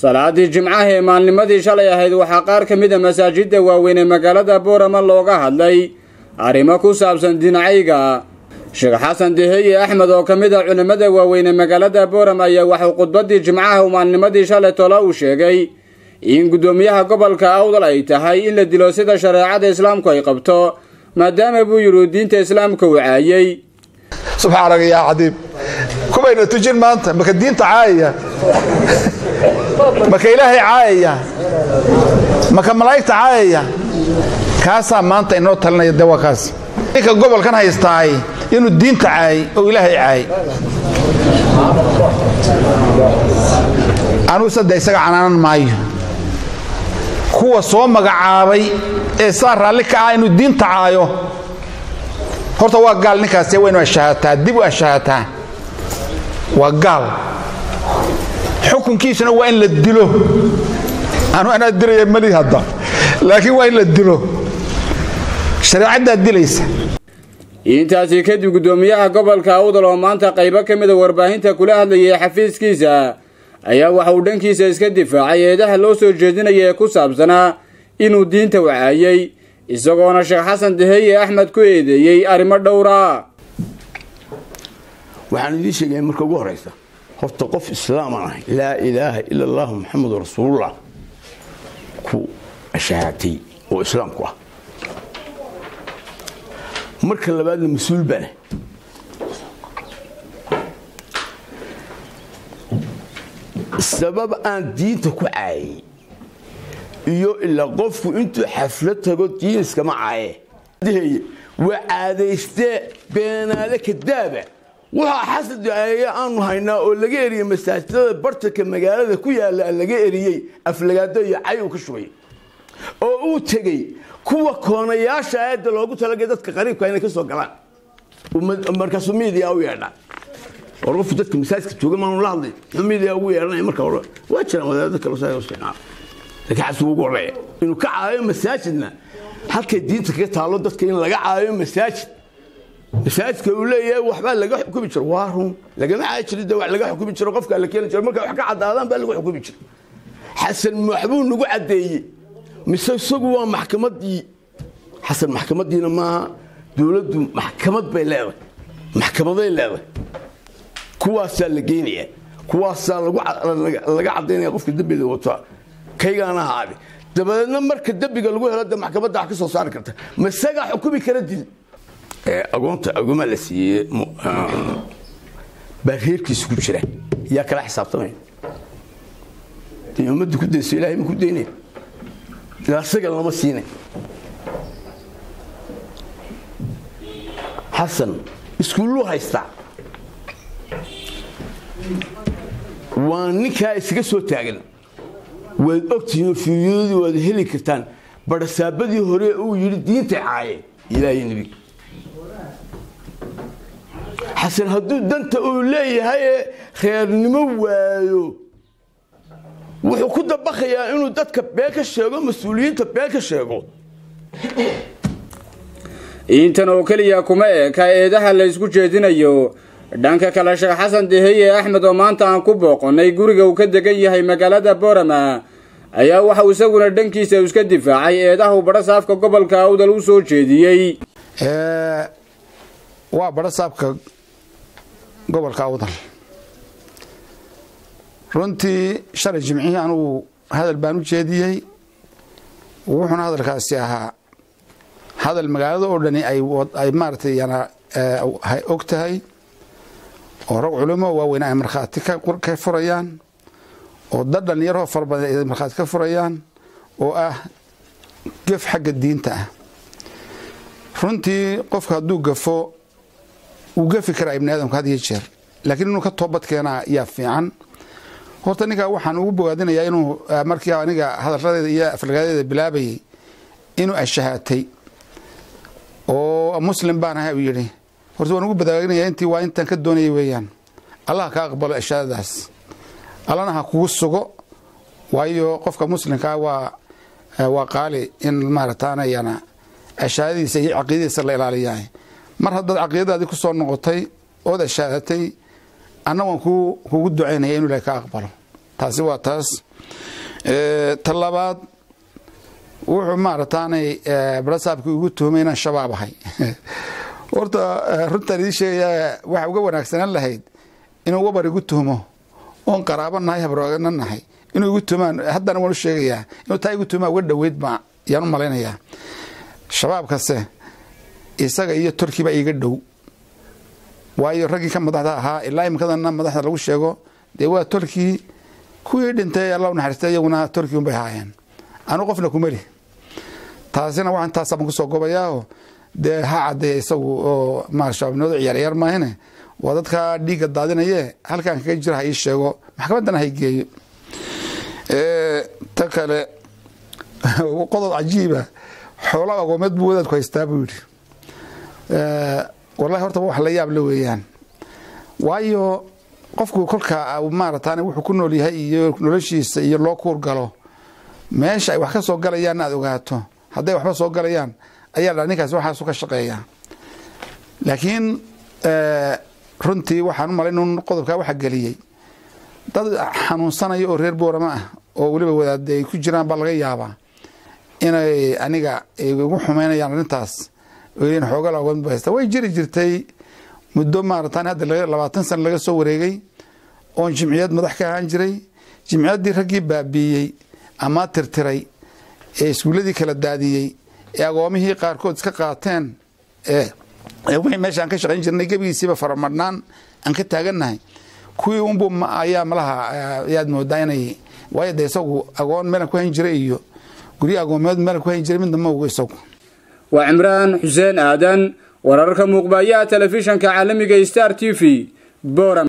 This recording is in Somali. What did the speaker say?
salaadii jimcaha ee maalnimadii shalay ahayd waxaa qaar ka mid a masaajidda waaweyn ee magaalada boorama looga hadlay arrimo ku saabsan dinacayga sheekh xasan deheye axmed oo ka mid a culimmada waaweyn ee magaalada boorama ayaa waxuu khudbaddii jimcaha maalnimadii shalay tola uu sheegay in guddoomiyaha gobolka awdal ay tahay in la dilo sida shareecada islaamku ay qabto maadaama buu yidhi diinta islaamka uu caayey subxaanaga yaa cadiib kubayna tujin maanta maka diinta caayaya maka ilaahay caayaya maka malaa'igta caayaya kaasaa maanta inoo talinaya de waa kaas ninka gobolkan haystaay inuu diinta caayay oo ilaahay caayay anugu sadde isaga canaanan maayo kuwa soo magacaabay ee saa raalli ka ah inuu diinta caayo horta waa gaal ninkaasi waynu ashahaataa dib u ashahaataa waa gaal xukunkiisuna waa in la dilo anu anaa dilaya mali hadda laakiin waa in la dilo shareecaddaa dilaysa intaasi kadib guddoomiyaha gobolka awdal oo maanta qaybo ka mida warbaahinta kula hadlayay xafiiskiisa ayaa waxa uu dhankiisa iska difaacay eedaha loo soo jeedinaya ee ku saabsanaa inuu diinta wacaayey isagoona sheekh xasan deheye axmed ku eedeeyey arrimo dhowra waxaan idiin sheegaya marka ugu horaysa horta qof islaaman ahay laa ilaaha ila allahu maxamedu rasuulullah ku shahaatay oo islaamku ah marka labaadna mas-uul baan sabab aan diinta ku caayay iyo ilaa qofku intuu xaflad tago diin iskama caaye waa caadaystee beenaale kadaaba waxaa xasad aaya aanu haynaa oo laga eriyey masaajidada bartanka magaalada ku yaalla laga eriyey aflagaado iyo cay uu ka shubay oo uu tegey kuwa koonayaasha aayadda loogu talagay dadka qariibka inay ka soo galaan markaasuu miidiya u yeedha war qofku dadka masaajidka jooga maanu la hadlay muxuu miidiya ugu yeedhanaya marka hore waa jiraan wadaadada kale saa isticmaala laakiin xasuu ugu horeeya inuu ka caayo masaajidna halkay diinta kaga taalo dadka in laga caayo masaajid masaajidka uu leeyahay waxbaa laga xukumi jiro waa run lagama caayi jirin de wax laga xukumi jiro qofka la keeni jiro markay wax ka caddaadaan baa lagu xukumi jiro xasan maxbuu nagu caddeeyey mise isagu waa maxkamaddii xasan maxkamaddiina maaha dowladdu maxkamad bay leedahay maxkamaday leedahay kuwaasaa la geynaya kuwaasaa laga caddaynaya qofka dembiga wataa kaygaana haabi dabadeedna marka dembiga lagu helo de maxkamadda wax ka soo saari karta ma isagaa xukumi kara dil agoonta agoma la siiyey baa reerkiisa ku jira yaa kala xisaabtamaya dee ummadda ku dayso ilahay ma ku daynaya ilaa isaga lama siinay xasan iskuulluu haystaa waa ninkaa isaga soo taagan waad ogtihiinoo fiiryadii waad heli kartaan barasaabadii hore uu yidhi diinta caaye ilaahay nebiga xasan hadduu danta uu leeyahay ee reernimo waayo wuxuu ku dabaqayaa inuu dadka been ka sheego mas-uuliyiinta been ka sheego intan oo keliya kuma eka eedaha la ysku jeedinayo dhanka kale sheekh xasan deheye axmed oo maanta aan ku booqonnay guriga uu ka degan yahay magaalada boorama ayaa waxauu isaguna dhankiisa iska difaacay eedaha uu badhasaafka gobolka awdal u soo jeediyey waa badhasaabka gobolka awdal runtii shalay jimcihii anugu hadal baan u jeediyey wuxuuna hadalkaasi ahaa hadal magaalada oo dhani ay maaratay yana og tahay oo rag culimo waaweyn ay markhaati ka furayaan oo dad dhallinyaroo fara badan ay markhaati ka furayaan oo ah gef xagga diinta ah runtii qofka hadduu gafo wuu gafi karaa ibni aadamka had iyo jeer laakiin inuu ka toobad keenaa yaa fiican horta ninkaa waxaan ugu bogaadinayaa inuu markii aniga hadaladeeda iyo aflagaadeeda bilaabayay inuu ashahaatay oo muslim baan ahay uu yidhi horta waan ugu badaaginaya intii waa intaan ka doonayay weeyaan allah ka aqbalo ashaadadaas allana ha kugu sugo waayo qofka muslimkaa waa waa qaali in maarataanayana ashaadadiisa iyo caqiidadiisa la ilaaliyaa mar haddaad caqiidadaadii ku soo noqotay ood ashaadatay anna waan kugu ducaynaya inu ilahay ka aqbalo taasi waa taas ta labaad wuxuu maarataanay barasaabkii ugu tuhmay inaan shabaab ahay horta runtaan idiin sheegayaa waxa uga wanaagsanaan lahayd inuu wabar igu tuhmo oon qaraabo nahay habrogana nahay inuu igu tuhmaan haddana waan u sheegayaa inuu taa igu tuhmaa uga dhoweyd ba yaan u malaynayaa shabaabkase isaga iyo turkiba iga dhow waayo raggii ka madaxda ahaa ilaa imikadana madaxda lagu sheego dee waa turkii kuwii dhintay alla naxariista iyaguna turki unbay ahaayeen anu qofna kumeli taasina waxaan intaasaan kusoo gobayaao dee ha cadeeya isagu oo ma shabaabnimadu ciyaarciyaar maahine waa dadka dhiigga daadinaye halkaan kaga jira ha ii sheego maxkamaddana ha geeyo ta kale qodob cajiiba xoolo agoomeed buu wadaadku haystaa buu yidhi wallahi horta wax la yaab la weeyaan waayo qofku kolka maaratan wuxuu ku nool yahay iyo noloshiisa iyo loo kuur galo meesha ay wax ka soo galayaan aad ogaato hadday waxba soo galayaan ayaa dha ninkaas waxaasu ka shaqeeya laakiin runtii waxaan u malay in qodobkaa waxa geliyey dad xanuunsanaya oo reer boorama ah oo weliba wadaade ay ku jiraan baa laga yaabaa inay aniga igu xumeynayaan arrintaas olen xoogal agoon haysta way jiri jirtay muddo maaratan hadda labaatan sana laga soo wareegay oon jimciyad madax ka ahaan jiray jimciyaddii raggii baabiiyey ama tirtiray ee iskuulladii kala daadiyey ee agoomihii qaarkood iska qaateen wixii meesha aan ka shaqayn jirnay gebigiisiiba faramadhnaan aan ka taagannahay kuwii unbu ayaa malaha ayaad moodaa inay waayo de isagu agoon meelan ku hayn jiray iyo guryo agoomeed meelan ku hayn jiray midna ma ogo isagu waa cimraan xuseen aadan wararka muuqbayaha telefishanka caalamiga star t v boram